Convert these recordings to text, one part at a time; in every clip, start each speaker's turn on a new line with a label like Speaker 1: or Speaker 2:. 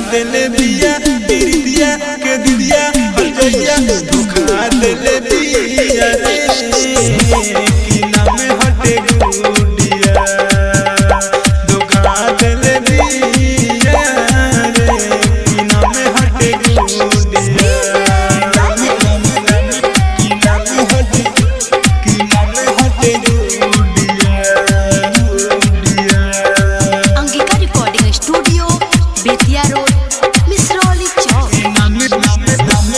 Speaker 1: देले बिया बिरिया के दिदिया हजैया धोखा देले बिया रे की नाम हटे गुडिया धोखा देले बिया रे की नाम हटे गुडिया की नाम हटे की नाम हटे गुडिया गुडिया
Speaker 2: Angika recording studio Bettiah road Misrauli chowk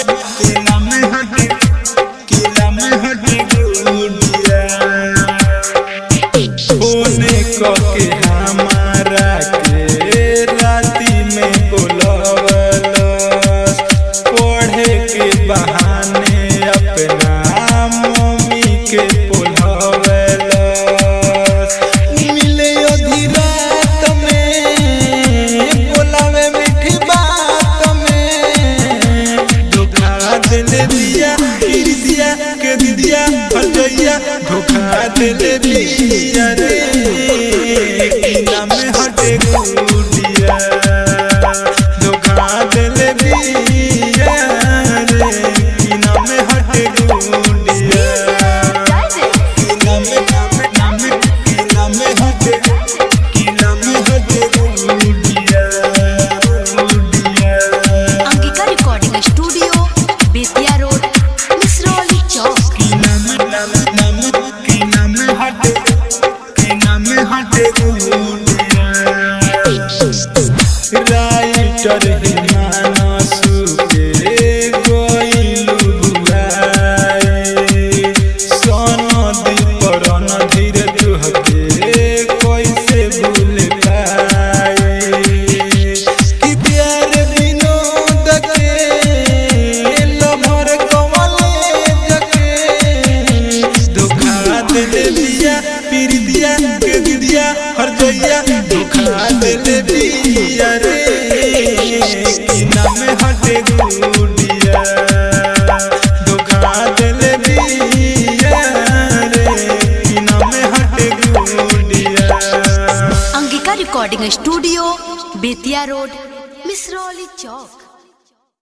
Speaker 1: के हमारा के राती में बोलवलस पढ़े के बहाने अपना मम्मी के बोलवलस मिले अधी रात में बोलावे मीठी बात में धोखा देले दिया फिर दिया के दिया हटैया धोखा देले दिया रे की नाम हटे गुडिया धोखा देले दिया रे की नाम हटे गुडिया की नाम नाम नाम की नाम हटे की नाम हटे गुडिया गुडिया
Speaker 2: Angika recording studio Bettiah road Misrauli chowk
Speaker 1: की नाम नाम नाम की नाम हटे की नाम हटे गुडिया राइटर हिमानसु के गोइलु बुआए सोनदी परन धीरे तुहके कैसे भूल पाए कि प्यार विनोद के लभर कमले जके धोखा देले दिया पीर दिया के दिदिया हर जइया धोखा देले दिया रे की नाम हटे गुडिया धोखा देले दिया रे की नाम हटे गुडिया
Speaker 2: Angika recording studio Bettiah road Misrauli चौक